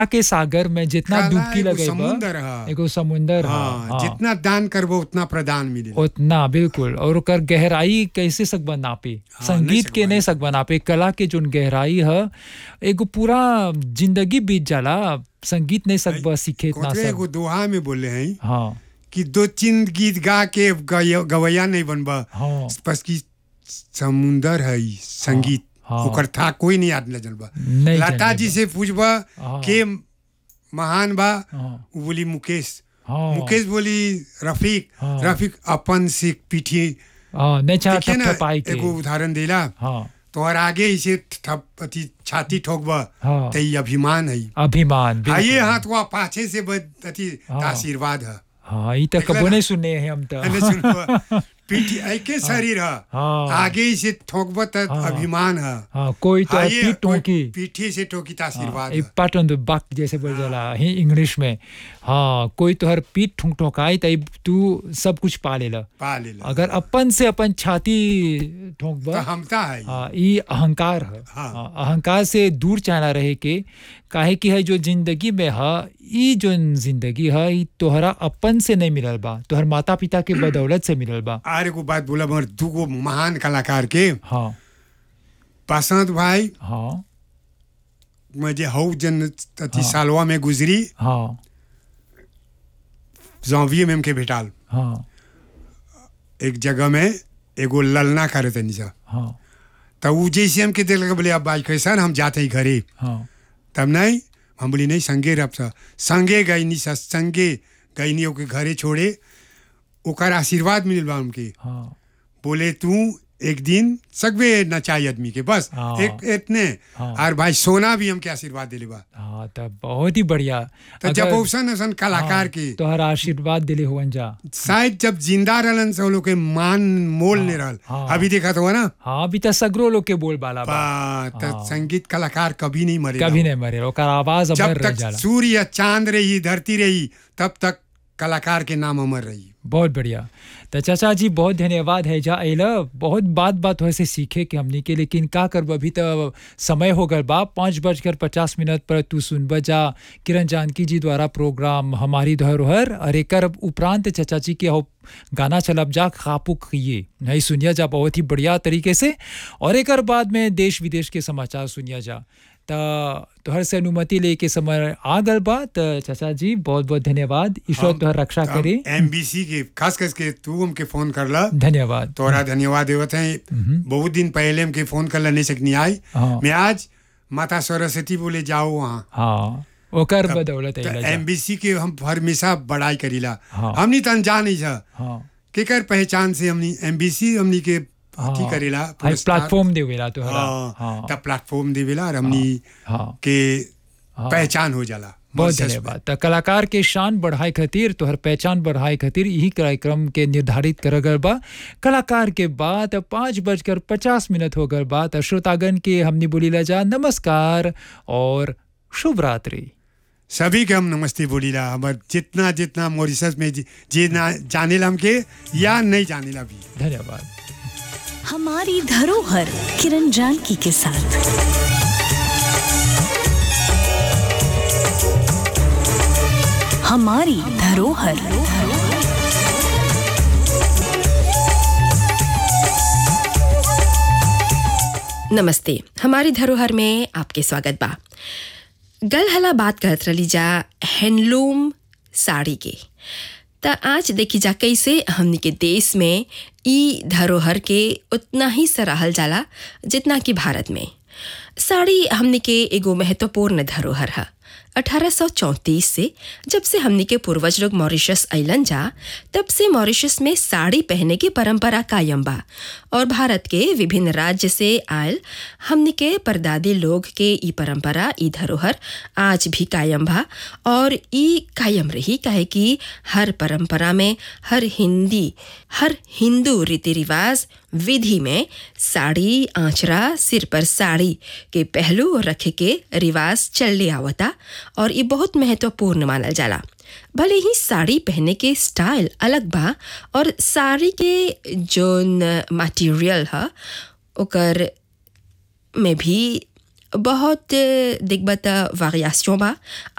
के सागर में जितना काला डुबकी एगो लगे समुंदर ह। एगो समुंदर ह, हाँ हाँ। जितना दान करबो उतना प्रदान मिले उतना बिल्कुल और ओकर गहराई कैसे सकबा नापे हाँ, संगीत नहीं के सकबा नहीं सकबा नापे कला के जोन गहराई है एगो पूरा जिंदगी बीत जाला संगीत नहीं सकबा सीखे इतना कोतरे सब एगो दोहा में बोले हैं हाँ कि दो चिंद गीत गा के गय- गवैया नहीं बनबा हाँ बस की समुंदर है ई, संगीत हाँ। ओकर था कोई नहीं याद न जनबा नहीं लता जाने जी बा। से पूछबा हाँ। के महान बा हाँ वो बोली मुकेश हाँ मुकेश बोली रफीक हाँ। रफीक अपन से पीठी हाँ नहीं चाह देखिए ना पाई के एगो उदाहरण देला हाँ तोहर आगे इसे थप अथी छाती ठोकबा हाँ त ई अभिमान है अभिमान बिल्कुल। आइए हाथ हुआ पाछे से बद अथी हाँ। आशीर्वाद है हाँ ये तो देखला कबो ना? नहीं सुने हैं हम तो अने सुनबा पीठी ऐके शरीर है हाँ। आगे इसे ठोकबा त हाँ। अभिमान है हाँ कोई तो आइए, पीठ कोई टोकी पीठी से ठोकी त आशीर्वाद एक है पार्ट ऑन द बक जैसे बोल जाला ही इंग्लिश में हाँ कोई तो हर पीठ ठुक ठोकाई तब तू सब कुछ पा लेला पा लेला अगर अपन से अपन छाती तो ठोकबा हमता है हाँ ये अहंकार है हाँ। हाँ, अहंकार से दूर चाहना रहे के काहे कि है जो जिंदगी में है ई जो जिंदगी है ई तोहरा अपन से नहीं मिलल बा तोहर माता पिता के बदौलत से मिलल बा आर एगो बात बोला मगर दूगो महान कलाकार के हाँ बसंत भाई हाँ मुझे हऊ जन अथी हाँ। सालवा में गुजरी हाँ जौविये में हमके भेटाल हाँ एक जगह में एगो ललना करे तनी सा हाँ तब उ जैसे हमके देख लगा बोले अब बाई कैसा हम जाते ही घरे हाँ तब नहीं हम बोली नहीं संगे रब सा संगे गई नहीं सा संगे गई नहीं ओके घरे छोड़े ओकर आशीर्वाद मिलल बा हमके हाँ बोले तू एक दिन सकबे नचाई आदमी के बस हाँ। एक इतने हाँ। और भाई सोना भी हमके आशीर्वाद दिले बा हाँ तब बहुत ही बढ़िया तो जब अगर- औसन औसन कलाकार हाँ, के तोहरा आशीर्वाद दिले हुवन जा शायद जब जिंदा रहलन से वो लोग के मान मोल नहीं रहल हाँ। अभी देखा तो ना हाँ अभी तो सगरो लोग के बोल बाला बा बा- त हाँ। संगीत कलाकार कभी नहीं मरे कभी नहीं मरे ओकर आवाज जब अमर रह तक जाला सूर्य या चांद रही धरती रही तब तक कलाकार के नाम अमर रही बहुत बढ़िया तो चाचा जी बहुत धन्यवाद है जा अल बहुत बात बात हो से सीखे कि हमने के लेकिन का करब अभी तो समय हो गल बा पाँच बजकर पचास मिनट पर तू सुनब जा किरण जानकी जी द्वारा प्रोग्राम हमारी धरोहर और एकर उपरांत चाचा जी के हो गाना चलब जा खापू खिए नहीं सुनिया जा बहुत ही बढ़िया तरीके से और एकर बाद में देश विदेश के समाचार सुनिया जा त तोहर से अनुमति लेके समय आ गल बा त चाचा जी बहुत बहुत धन्यवाद ईश्वर तोहर रक्षा करे एमबीसी के खास करके तू हमके फोन करला धन्यवाद तोरा धन्यवाद देवत है बहुत दिन पहले हमके फोन करला नहीं सकनी आई हाँ। मैं आज माता सरस्वती बोले जाओ वहाँ हाँ ओकर बदौलत अइला जा। एमबीसी के हम हमेशा बड़ाई करीला हाँ। हमनी तन जान नहीं था हाँ केकर पहचान से हमनी एमबीसी हमनी के अथी हाँ। करेला हाई पुरस्कार। प्लेटफॉर्म देवेला तोहरा हाँ हाँ तब प्लेटफॉर्म देवेला और हमनी हाँ के हाँ। पहचान हो जाला बहुत मॉरिशस में। धन्यवाद त कलाकार के शान बढ़ाए खातिर तोहर पहचान बढ़ाए खातिर यही कार्यक्रम के निर्धारित कर गल बा कलाकार के बाद पाँच बजकर पचास मिनट हो गल बा त श्रोतागण के हमने बोलीला जा नमस्कार और शुभ रात्रि सभी के हम नमस्ते बोलीला हमार जितना जितना मॉरिशस में जे जे ना जानेला हमके या नहीं जानेला भी धन्यवाद हमारी धरोहर किरण जानकी के साथ हमारी धरोहर नमस्ते हमारी धरोहर में आपके स्वागत बा गल हला बात करत रही जा हैंडलूम साड़ी के त आज देखी जा कैसे हमनी के देश में ई धरोहर के उतना ही सराहल जाला जितना कि भारत में साड़ी हमनी के एगो महत्वपूर्ण धरोहर है 1834 से जब से हमनी के पूर्वज लोग मॉरिशस अइलन जा तब से मॉरिशस में साड़ी पहने की परंपरा कायम बा और भारत के विभिन्न राज्य से आयल हमनी के परदादी लोग के ई परंपरा ई धरोहर आज भी कायम बा और ई कायम रही काहे कि हर परंपरा में हर हिंदी हर हिंदू रीति रिवाज विधि में साड़ी आंचरा सिर पर साड़ी के पहलू रखे के रिवाज चलले आवता और ये बहुत महत्वपूर्ण मानल जाला भले ही साड़ी पहने के स्टाइल अलग बा और साड़ी के जोन मटेरियल है ओकर में भी बहुत दिग्बत वेरिएशन बा